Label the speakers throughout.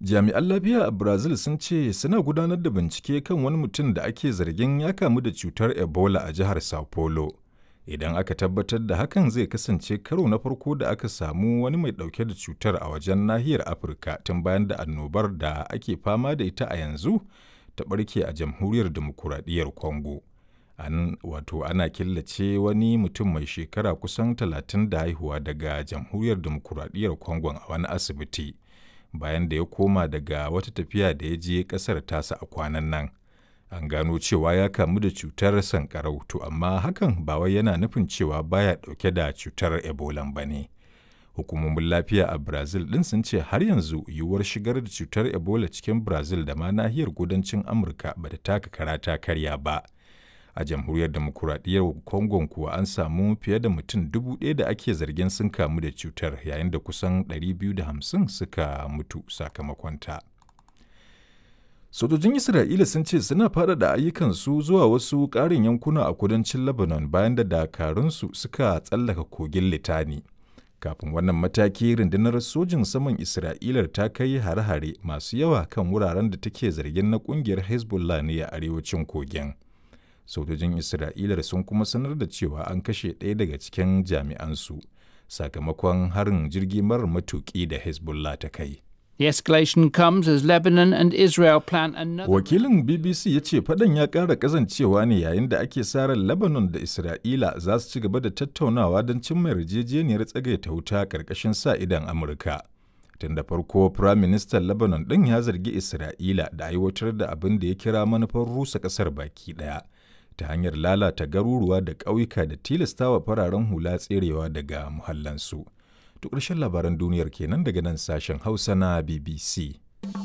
Speaker 1: Jami'an lafiya a Brazil sun ce suna gudanar da bincike kan wani mutum da ake zargin ya kamu da cutar Ebola a jihar Sao Paulo. Idan aka tabbatar da hakan zai kasance karo na farko da aka samu wani mai ɗauke da cutar a wajen nahiyar Afirka tun bayan da annobar da ake fama da ita a yanzu ta ɓarke a jamhuriyar demokuraɗiyyar Congo. An wato ana killace wani mutum mai shekara kusan talatin da haihuwa daga jamhuriyar demokuraɗiyyar Congo a wani asibiti. bayan da ya koma daga wata tafiya da ya je ƙasar tasa a kwanan nan. An gano cewa ya kamu da cutar sankarau to amma hakan ba wai yana nufin cewa baya ɗauke da cutar Ebola ba ne. Hukumomin lafiya a Brazil ɗin sun ce har yanzu yiwuwar shigar da cutar Ebola cikin Brazil da ma nahiyar kudancin Amurka ba ta taka kara ta karya ba. a jamhuriyar demokuraɗiyyar congo kuwa an samu fiye da mutum dubu ɗaya da ake zargin sun kamu da cutar yayin da kusan 250 suka mutu sakamakonta sojojin isra'ila sun ce suna faɗaɗa ayyukansu zuwa wasu ƙarin yankuna a kudancin lebanon bayan da dakarunsu suka tsallaka kogin litani kafin wannan mataki rundunar sojin saman isra'ila ta kai hare-hare masu yawa kan wuraren da take zargin na ƙungiyar hezbollah ne a arewacin kogin sojojin isra'ila sun kuma sanar da cewa an kashe ɗaya daga cikin jami'ansu sakamakon harin jirgi marar matuƙi da hezbollah ta kai
Speaker 2: The escalation comes as Lebanon and Israel plan another.
Speaker 1: wakilin bbc ya ce faɗan ya ƙara ƙazancewa ne yayin da ake sa ran lebanon da isra'ila za su ci gaba da tattaunawa don cimma yarjejeniyar tsagaita wuta ƙarƙashin sa idan amurka tun da farko Firayim Ministan Lebanon ɗin ya zargi Isra'ila da aiwatar da abin da ya kira manufar rusa ƙasar baki ɗaya ta hanyar lalata garuruwa da ƙauyuka da tilastawa fararen hula tserewa daga muhallansu. To ƙarshen labaran duniyar kenan daga nan sashen Hausa na BBC.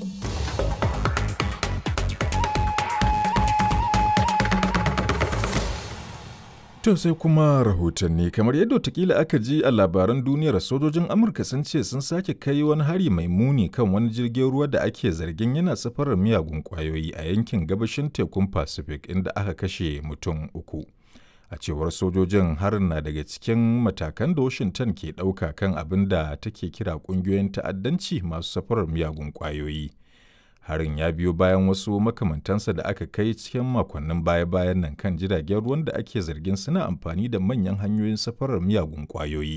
Speaker 1: To sai kuma rahotanni kamar yadda watakila aka ji a labaran duniyar sojojin Amurka sun ce sun sake kai wani hari mai muni kan wani jirgin ruwa da ake zargin yana safarar miyagun kwayoyi a yankin gabashin tekun Pacific inda aka kashe mutum uku. A cewar sojojin harin na daga cikin matakan da Washington ke ɗauka kan abin da take kira ƙungiyoyin ta'addanci masu safarar miyagun kwayoyi. harin ya biyo bayan wasu makamantansa da aka kai cikin makonnin baya-bayan nan kan jiragen ruwan da ake zargin suna amfani da manyan hanyoyin safarar miyagun kwayoyi